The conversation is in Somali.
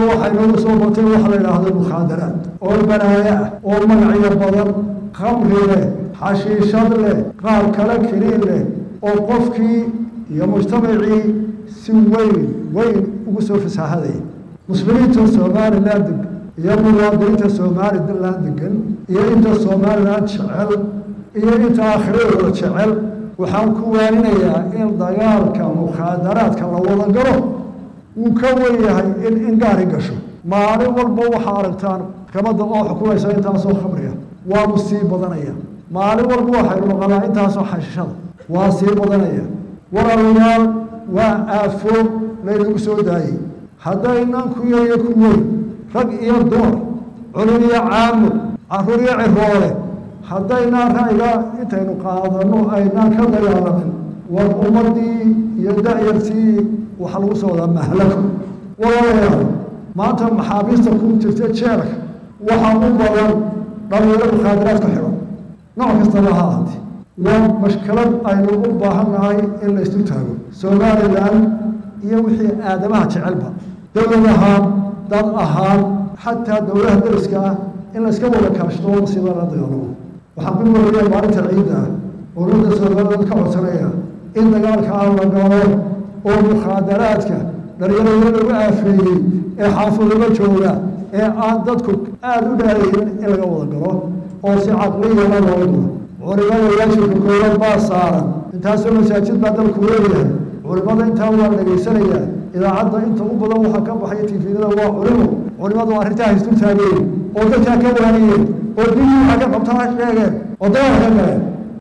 waxay nagu soo batay waxa la yidhaahdo mukhaadaraad oo banaaye ah oo magacyo badan khamri leh xashiishad leh qaar kale kiniin leh oo qofkii iyo mujtamacii si weyn weyn ugu soo fasaahadaya muslimiinta somalilan deg iyo muwaadiniinta somalilan degan iyo inta somalilan jecel iyo inta aakhiradooda jecel waxaan ku waaninayaa in dagaalka mukhaadaraadka la wada galo wuu ka wen yahay in ingaari gasho maalin walba waxaa aragtaan maxkamadda oo xukumaysa intaasoo khamriga waanu sii badanaya maalin walba waxaynu noqonaa intaasoo xashishada waa sii badanaya walaalayaal waa aafo laynagu soo daayey haddaynan ku yariyo ku weyn rag iyo dumar culum iyo caamo caruur iyo ciroole haddaynaan ra'yiga intaynu qaadano aynaan ka dagaalamin war ummadii iyo da'yartii waxaa lagu soo wadaa mahlako walaalayaal maanta maxaabiista ku jirta jeelka waxaa u badan dhalinyaro mukhaadaraad ku xidhan nooc kastaba ha ahaatee waa mashkalad aynu u baahannahay in la isu taago somalilan iyo wixii aadamaha jecelba dowlad ahaan dad ahaan xataa dowlaha dariska ah in la iska wada kaashto sida la dagaalamo waxaan ku waraya maalinta ciidda ah oo ummadda somaliland ka codsanaya in dagaalka aan la galo oo mukhaadaraadka dhalinyarada lagu aafeeyey ee xaafadaba jooga ee aan dadku aada u dhaadaynin in laga wada galo oo si caqliyana loo galo culimada waajibka koowaad baa saaran intaasoo masaajid baa dalku leeyahay culimada intaa waa dhegaysanayaa idaacadda inta u badan waxaa ka baxaya tifiyada waa culimo culimadu arrintaa haystu taageen oo dadkaa ka waaniyeen oo diintii waxaa ka qabtaa sheegeen oo dagaal ka galeen